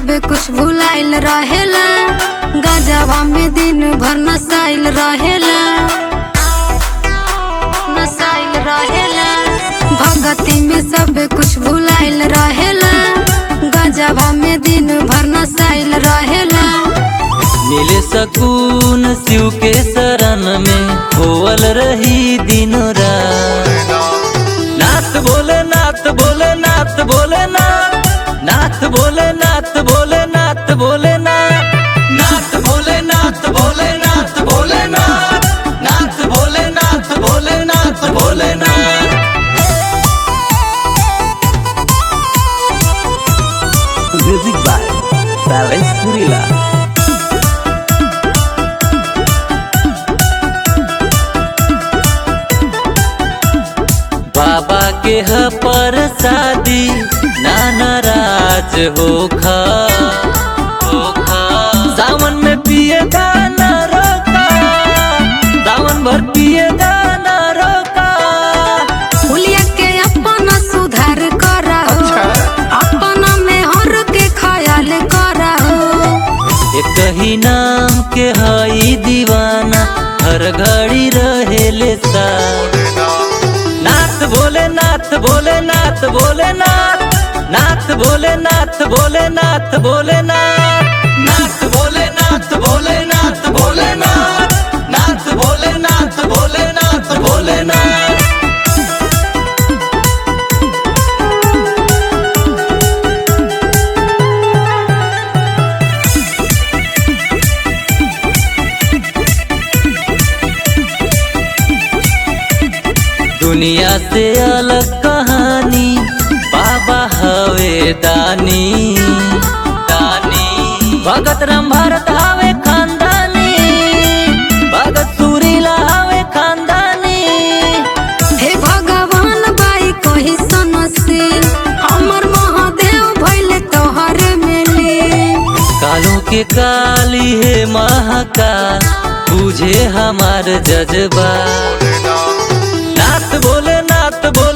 सब कुछ भुलाइल रहेला गजबा में दिन भर नसाइल रहेला नसाइल रहेला भगती में सब कुछ भुलाइल रहेला गजबा में दिन भर नसाइल रहेला मिले सकून शिव के शरण में होवल रही दिनों रात नाथ बोले नाथ बोले नाथ बोले नाथ नाथ बोले नाथ बोले नाथ बोले नाथ नाथ बोले नाथ बोले नाथ बोले नाथ नाथ बोले नाथ बोले नाथ बोले नाथ म्यूजिक बाय बैलेंस सुरीला बाबा के ह पर शादी नाना राज होखा होखा सावन में पिए गाना रोका सावन भर पिए गाना रोका हुलिया के अपना सुधार करहो अपना में हर के ख्याल करहो एक ही नाम के हई दीवाना हर घड़ी रहेले सा नाथ बोले नाथ बोले नाथ बोले नाथ नाथ बोले नाथ बोले नाथ बोले नाथ नाथ बोले नाथ बोले नाथ बोले नाथ नाथ बोले नाथ बोले नाथ बोले नाथ दुनिया से अलग कहानी बाबा हवे दानी दानी भगत राम भारत हवे खानदानी भगत सुरीला हवे खानदानी हे भगवान बाई कही सनसी हमर महादेव भइले तोहरे मिली कालों के काली है महाकाल तुझे हमार जज्बा नाथ बोले नाथ बोले